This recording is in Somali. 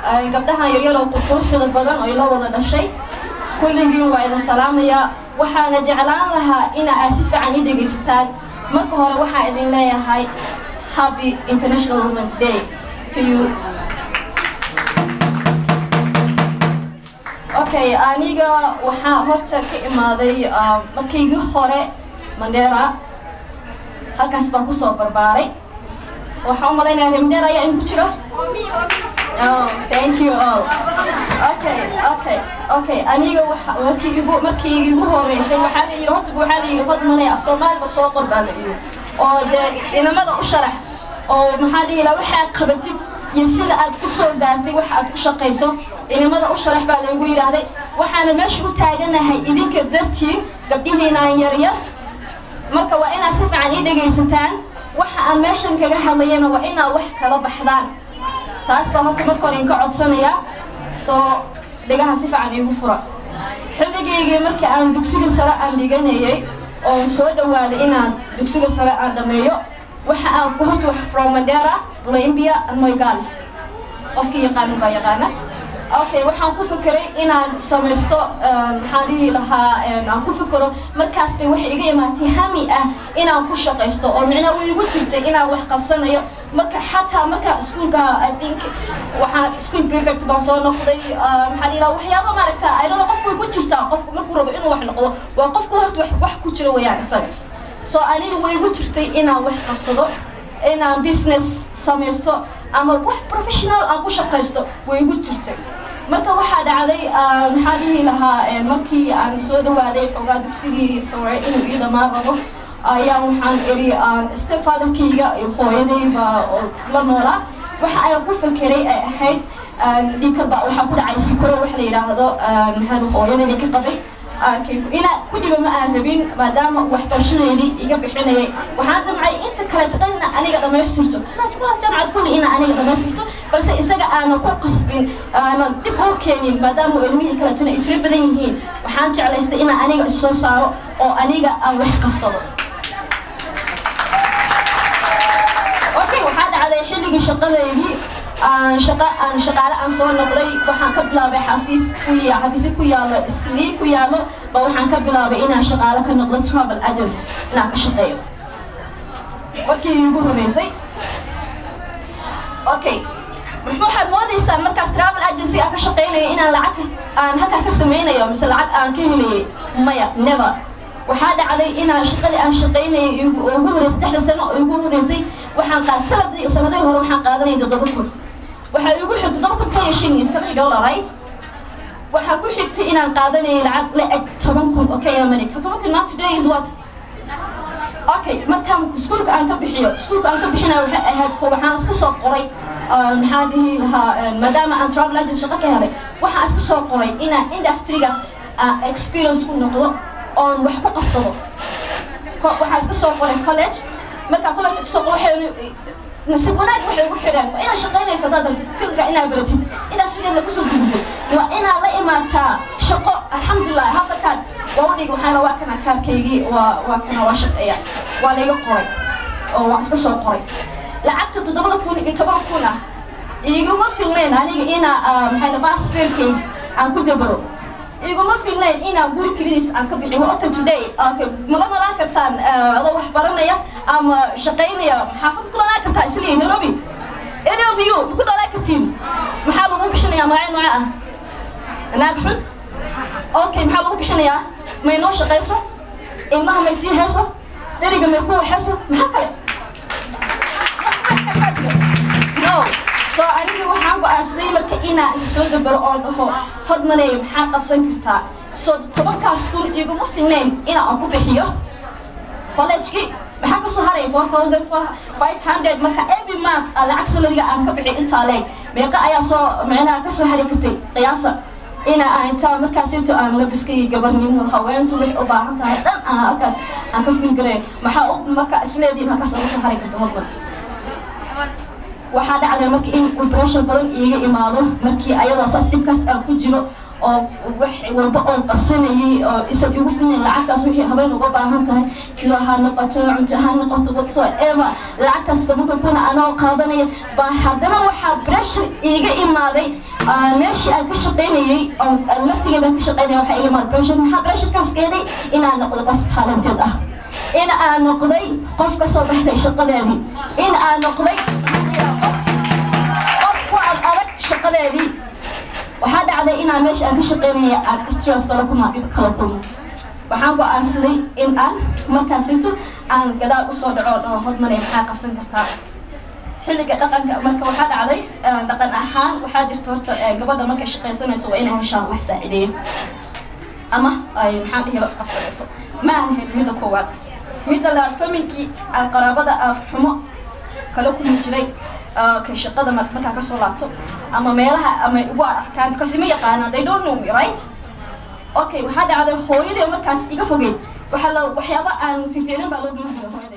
gabdhahan yaryar oo quruxda badan oo ila wada dhashay kulligiin waa idin salaamayaa waxaana jeclaan lahaa ina aad si fiican ii dhegaysataan marka hore waxaan idin leeyahay happy international women's day to you okay aniga waxaa horta ka imaaday markaygii hore mandera halkaas baan kusoo barbaaray waxaan u malaynayaa reer mandera ayaa in ku jiro Oh, thank you all. Okay, okay, okay. Aniga waxa markii igu markii igu horeysay waxaa la yiri horta waxaa la yiri hod manay af Soomaaliga soo qor baa la yiri. Oo de inamada u sharax oo maxaa dhihi lahaa waxaad qabatid iyo sida aad ku soo gaartay waxa aad ku shaqayso inamada u sharax baa lagu yiraahday waxaana meesha u taaganahay idinka dartiin gabdhihiinaan yaryar marka waa inaad si fiican ii dhegaysataan waxa aan meeshan kaga hadlayana waa inaad wax kala baxdaan taas baa horta marka hore inka codsanayaa soo dhegaha si fiican iigu fura xilligaygii markii aan dugsiga sare aan dhiganayay oon soo dhawaaday inaan dugsiga sare aan dhameeyo waxa aan ku horta wax from mandera olambia and moygalis qofkii yaqaanin baa yaqaana okay waxaan ku fikiray inaan samaysto maxaan dhihi lahaa aan ku fikiro markaas bay waxay iga imaatay hami ah inaan ku shaqaysto oo micnaa way igu jirtay inaan wax qabsanayo marka xataa marka iskuulka i think waxaan school prefect baan soo noqday maxaan dhihi lahaa waxyaaba maaragta i don't know qofku way ku jirtaa qofku markuu rabo inuu wax noqdo waa qofku horta wax wax ku jira wayaan isaga so aniga way igu jirtay inaan wax qabsado inaan business samaysto ama wax professional aan ku shaqaysto way igu jirtay marka waxaa dhacday maxaa dhihi lahaa markii aan soo dhawaaday xoogaa dugsigii sare inuu ii dhammaan rabo ayaa waxaan iri stepfatherkayga iyo hooyadayba la noolaa waxa ayaan ku fakeray ay ahayd dhinkaba waxaa ku dhacay sikoro wax la yidhaahdo maxaa hooyadayda ka qabay ina ku dhiba ma aan rabin maadaama waxbarashadeydii iga bixinayay waxaan damcay inta kaleeto dhan ina aniga dhammaystirto jamcad kulli ina aniga dhammaystirto balse isaga aanan ku qasbin aanan dhib u keenin maadaama ilmihii kaleetona ay tiro badan yihiin waxaan jeclaystay ina aniga issoo saaro oo aniga aan wax qabsado okay waxaa dhacday xilligii shaqadeydii aan shaqa aan shaqaale aan soo noqday waxaan ka bilaabay xafiis ku ya xafiisyo ku yaalo islii ku yaalo ba waxaan ka bilaabay inaan shaqaale ka noqdo travel agencies inaan ka shaqeeyo markii igu horeysay okay waxaad moodaysaan markaas travel agency aan ka shaqeynayo inaan lacag aan halkaa ka sameynayo mise lacag aan ka helayay maya never waxaa dhacday inaan shaqadii aan shaqeynayay ugu horeysay saddexda sano oo igu horeysay waxaan qaad sanadii sanadii hore waxaan qaadanayay toddoba kun waxaa igu xigtay toddoba kun kaliya shan iyo seven dollar right waxaa ku xigtay inaan qaadanayay lacag la eg toban kun oo kenya money toban kun not today is what okay markaan iskuulka aan ka bixiyo iskuulka aan ka bixinayo waxay ahayd ko waxaan iska soo qoray maxaa dhihi lahaa maadaama aan travel agent shaqo ka helay waxaan iska soo qoray inaan industrygaas experience ku noqdo oon wax ku qabsado waxaan iska soo qoray college markaan college kasoo qoro waxay nasiib wanaag waxay ugu xidhaan waa inaad shaqaynaysa haddaad rabtid filmka inaad baratid inaad sideeda kusoo gudubtid waa inaad la imaataa shaqo alxamdulilah hadalkaan waa udhig waxaana waa kana kaarkaygii waa waa kana waa shaqeeya waa layga qoray oo waan iska soo qoray lacagta toddobada kun iyo toban kun ah iguma filnayn aniga inaa maxay baasfeerkayga aan ku dabaro iguma filnayn inaan guri kelidiis aan ka bixiyo ota today okay mala malaan kartaan adoo wax baranaya ama shaqaynaya xaafad ku dhalaan kartaa isliin nairobi any of you ku dhalaan kartiin maxaa lagu bixinayaa magacyo nooca ah naag xun okay maxaa lagu bixinayaa may noo shaqayso ilmaha may sii heeso dheriga may ku waxayso maxaa kale no so aniga waxaan go-aansaday marka inaan soo dabaro oon dhaho hodmanay maxaa qabsan kartaa so tobankaas kun iguma filnayn inaan ku bixiyo collegekii maxaa kasoo haray four thousand five hundred marka every month lacag salariga aan ka bixiy intaa leeg meeqa ayaa soo micnaha kasoo hari kartay qiyaasa ina aan intaa markaas into aan labiskay gabarnimo haweentu waxay u baahan tahay dhan aan halkaas aan ka filgaray maxaa u marka isleedii halkaas uga soo hari karta hodman waxaa dhacday marka in impression badan iiga imaado markii ayadoo saas dhibkaas aan ku jiro oo wax walba oon qabsanayay oo isan igu filnayn lacagtaas wixii habeen uga baahan tahay kilo ha noqoto cunto ha noqoto whatsoever lacagtaas tobanka kuna anoo qaadanaya baa haddana waxaa pressure iiga imaaday meeshii aan ka shaqaynayay oo laftigeeda ka shaqaynaya waxaa iga imaaday pressure maxaa pressurekaas keenay inaan noqdo qof talented ah in aan noqday qof ka soo baxday shaqadeedii in aan noqday qof ku ad adag shaqadeedii waxaa dhacday inaan meesha aan ka shaqaynaya aan stress kala kuma kala kulmo waxaan go-aansaday in aan markaasinto aan gadaal usoo dhaco dhaho hodmane maxaa qabsan kartaa xilliga dhaqanka marka waxaa dhacday dhaqan ahaan waxaa jirta horta gabadha markay shaqaysanayso waa inay heshaan wax saacideeya ama ay maxaan dhihi qabsanayso ma aan helin midda koowaad midda labaad familkii qaraabada afxumo kala kulmi jiray ka shaqada markaa kasoo laabto ama meelaha ama ugu arkaan because ima yaqaanaan they don't know me right okay waxaa dhacday hooyadii markaas iga fogeyd waxaa la waxyaaba aan fiicnin baa loo geyn jiray hooyadii